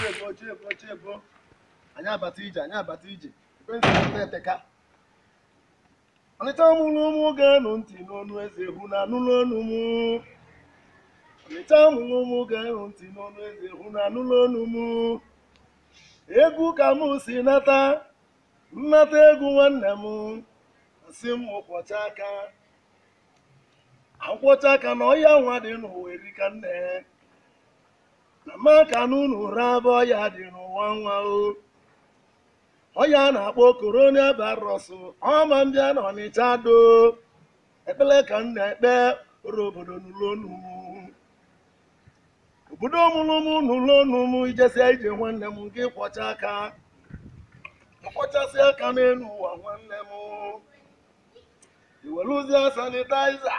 ebo oche ebo oche ebo anyị abata ije anyị abata ije ekwentị na-ete eteka ọnịcha mụrụ ụmụ ga-enụ ntị n'ọnụ eze hụ na anụlụ ọnụ mụ ọnịcha mụrụ ụmụ ga-enụ ntị n'ọnụ eze hụ na anụlụ ọnụ mụ egwu ka mụ si nata nnata egwu nwanne m asị m kwọcha aka akwọcha aka na ọya nwa dị n'ụwa erika nne na maka n'ụlọ raba ọya dị n'ụwa nwa o ọya na-akpọ korona virus ọma mbịa na ọnịcha do ekpele ka m na-ekpe oro obodo n'ụlọnu m obodo mụrụ m n'ụlọnu m ijesia ije nwanne m gị kwọcha aka kwọchasị aka n'elu ụwa nwanne m iweluzie sanitaiza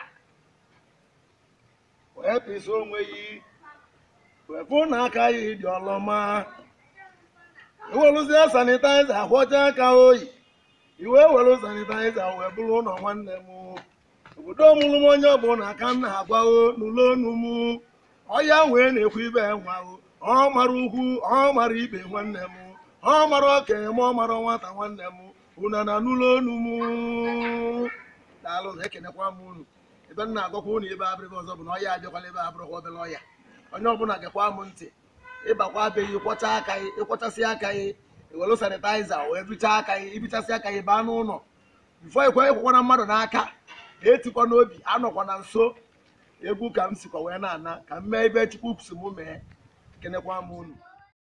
wee pịsa onwe yi wee fụ na aka ya dị ọlọma iweluzie sanitaiza kwọcha aka oyi iwe were sanitaiza wee bụrụ ụlọ nwanne m obodo mụrụ m onye ọbụla aka m na-agwago n'ụlọ onu m ọya wee na-ekwu ibe nwago ọ mara ukwu ọ mara ibe nwanne m ọ mara okenye ma ọ mara nwata nwanne m una na n'ụlọ onu m daalụ na ekenekwa m unu ebe m na-agwakwa unu ebe abịrịba ọzọ bụ na ọya abịakwala ebe abụrụkwa obere ọya onye ọbụla gekwa m ntị ịbakwa abịaghị ịkwọcha aka gị ịkwọchasị aka gị iwelu sanitaiza wee bichaa aka gị ibichasị aka gị baa n'ụlọ bifo ikwe ịkwụkwana mmadụ n'aka etikwa n'obi anọkwa na nso egwu ka m sikwa wee na-ana ka m mee ebe chukwu si m mee ekenekwa m unu